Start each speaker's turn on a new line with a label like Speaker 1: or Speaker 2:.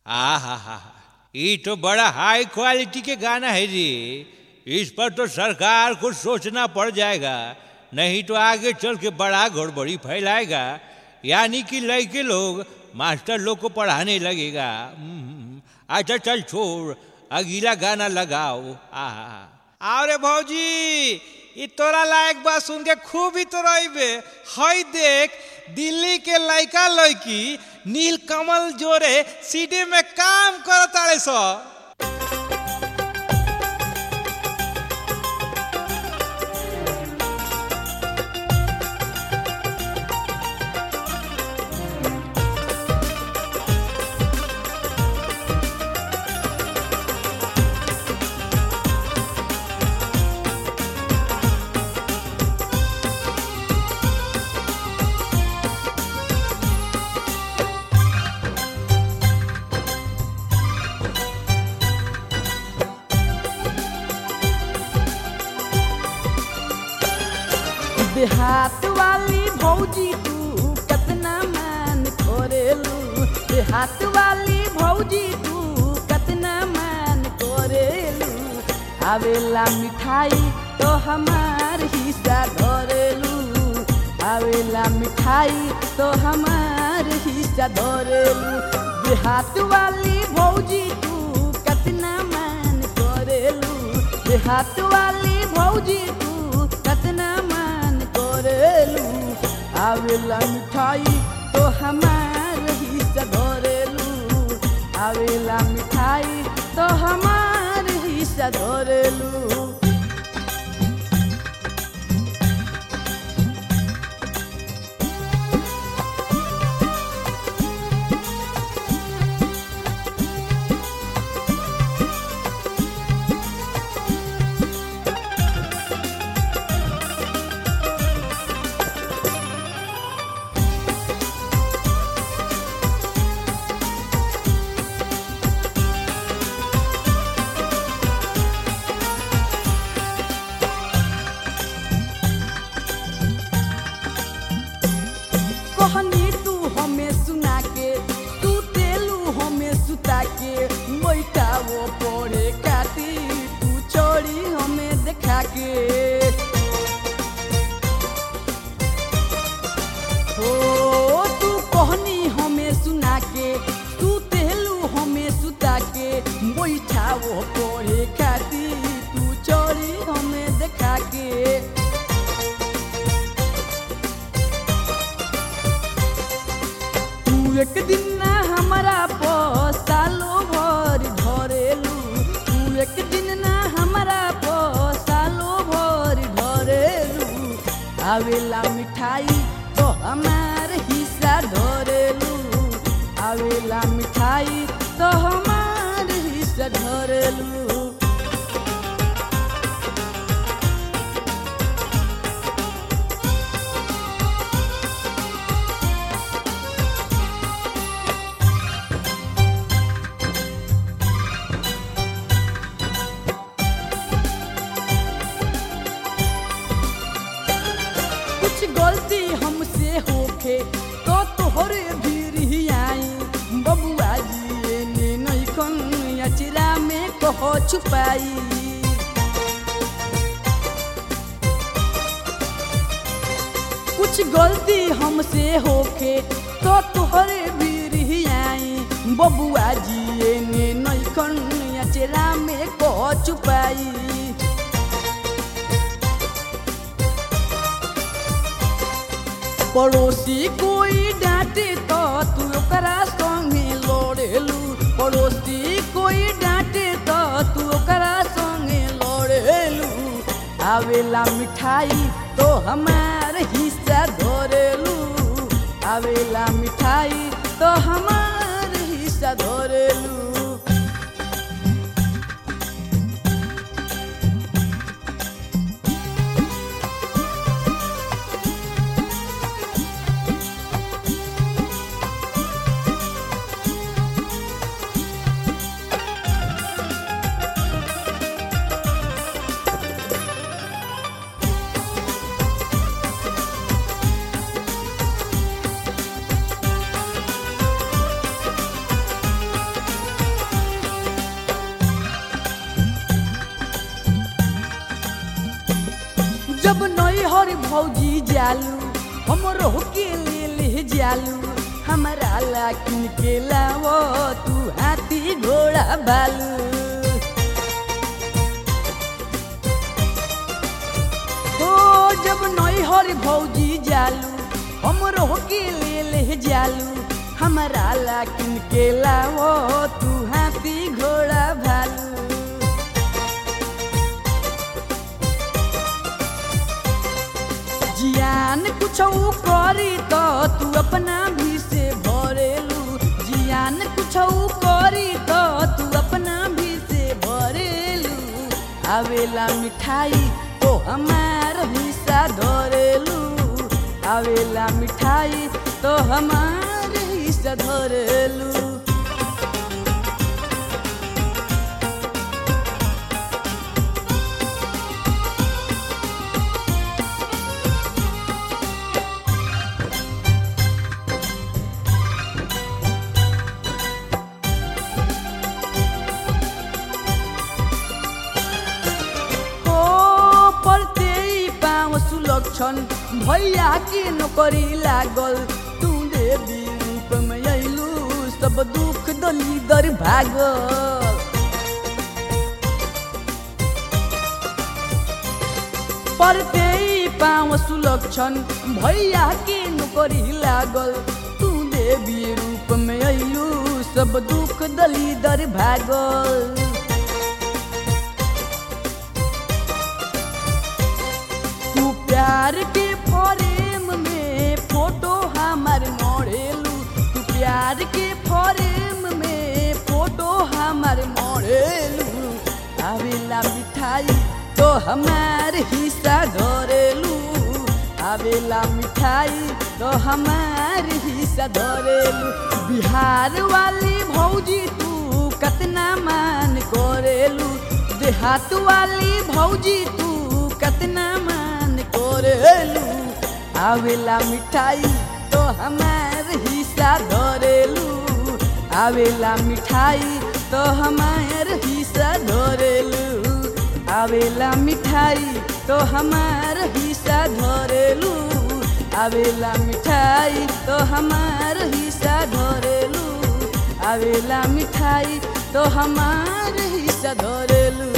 Speaker 1: आ हा हा ये तो बड़ा हाई क्वालिटी के गाना है जी इस पर तो सरकार को सोचना पड़ जाएगा नहीं तो आगे चल के बड़ा गड़बड़ी फैलाएगा यानी कि लड़के लोग मास्टर लोग को पढ़ाने लगेगा हम्म, अच्छा चल छोड़ अगला गाना लगाओ आ
Speaker 2: अरे भौजी ई तोरा लायक बात सुन के खूब ही तोरबे हई देख दिल्ली के लड़का लड़की नील कमल जोरे सीडी में काम करताड़े सो
Speaker 3: देहात वाली भौजी तू कतना मान करेलू देहात वाली भौजी तू कतना मान करेलू आवेला मिठाई तो हमार हिस्सा धरेलू आवेला मिठाई तो हमार हिस्सा धरेलू देहात वाली भौजी तू कतना मान करेलू देहात वाली भौजी तू कतना मान करेलू आवेला मिठाई तो हमार हिस्सा धरेलू आवेला मिठाई तो हमार हिस्सा धरेलू कहनी तू हमें सुना के तू तेलू हमें सुता के बैठा वो पड़े काटी तू छोड़ी हमें देखा के हो तू कहनी हमें सुना के तू तेलू हमें सुता के बैठा वो पड़े काटी तू छोड़ी हमें देखा के तू एक दिन ना हमारा सालो भर धरेलू तू एक दिन ना हमारा सालो भर धरेलू आवेला मिठाई तो हमार हिस्सा धरेलू आवेला मिठाई तो हमार हिस्सा धरेलू कुछ गलती हमसे होखे तो तोहरे भीर ही आई बबुआ जी ने नहीं कन अचरा में कहो छुपाई कुछ गलती हमसे होखे तो तोहरे भीर ही आई बबुआ जी ने नहीं कन अचरा में कहो छुपाई पड़ोसी कोई डांटे तो तू ओकरा संगे लड़ेलू पड़ोसी कोई डांटे तो तू ओकरा संगे लड़ेलू आवेला मिठाई तो हमार हिस्सा धरेलू आवेला मिठाई तो हमार हिस्सा धरेलू भौजी जालू हमरो के ले ले जालू हमारा ला किन के लावो तू हाथी घोड़ा बालू हो जब नई हर भौजी जालू हमरो के ले ले जालू हमारा ला किन के लावो तू हाथी घोड़ा भालू जियान कुछ करी तो तू अपना भी से भरेलू जियान कुछ करी तो तू अपना भी से भरेलू आवेला मिठाई तो हमार हिस्सा धरेलू आवेला मिठाई तो हमार हिस्सा धरेलू हो पढ़ते ही पाँव सुलक्षण भैया के नौकरी लागल तू देवी रूप में अइलू सब दुख दली दर भागल पढ़ते ही पाँव सुलक्षण भैया के नौकरी लागल तू देवी रूप में अइलू सब दुख दली दर भागल तू प्यार के फरेम में फोटो हमार मोड़ेलू तू प्यार के फरेम में फोटो हमार मोड़ेलू आवेला मिठाई तो हमार हिस्सा धरेलू आवेला मिठाई तो हमार हिस्सा धरेलू बिहार वाली भौजी तू कतना मान करेलू देहात वाली भौजी तू कतना मान करेलू आवेला मिठाई तो हमार हिस्सा धरेलू आवेला मिठाई तो हमार हिस्सा धरेलू आवेला मिठाई तो हमार हिस्सा धरेलू आवेला मिठाई तो हमार हिस्सा धरेलू आवेला मिठाई तो हमार हिस्सा धरेलू